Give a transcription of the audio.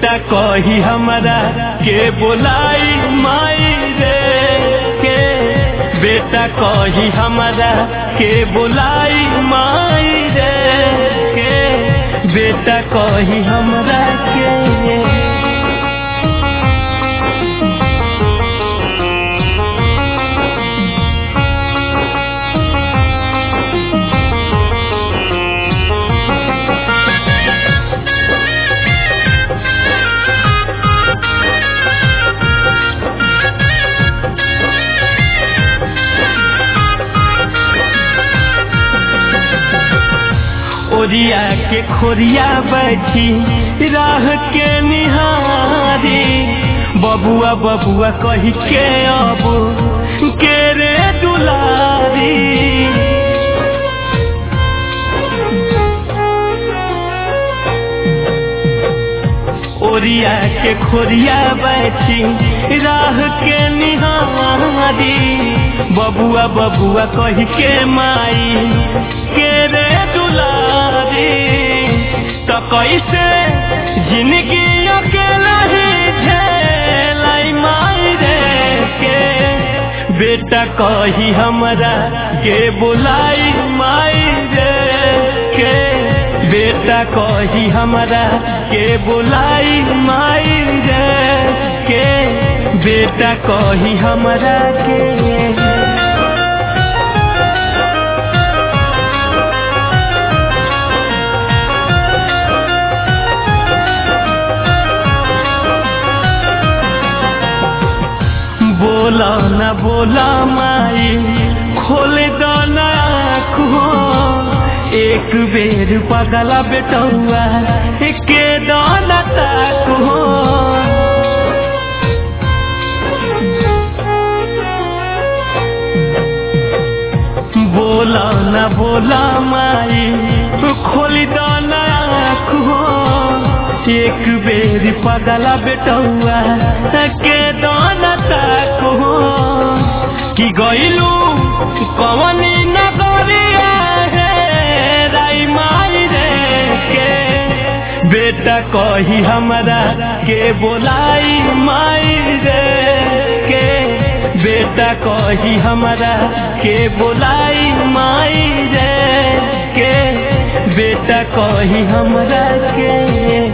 बेटा कही हमरा के बोलाई माई रे के बेटा कही हमरा के बोलाई माई रे के बेटा कही हमरा के ओरिया के खोरिया बैठी राह के निहारी बबुआ बबुआ कही के अब के रे दुलारी ओरिया के खोरिया बैठी राह के निहारी बबुआ बबुआ कही के माई के रे दुलारी तो कैसे जिंदगी अकेला ही झेलाई माई रे के बेटा कही हमरा के बुलाई माई रे के बेटा कही हमरा के बुलाई माई रे के बेटा कही हमरा के बोला न बोला माई खोल दो ना आँखो एक बेर पगला बेटौआ के दाना ताको बोला न बोला माई खोल दो ना आँखो एक बेर पगला बेटौआ के दाना ताको कि गइलू कवनी नगरिया हे राई माई रे के बेटा कही हमरा के बोलाई माई रे के बेटा कही हमरा के बोलाई माई रे के बेटा कही हमरा के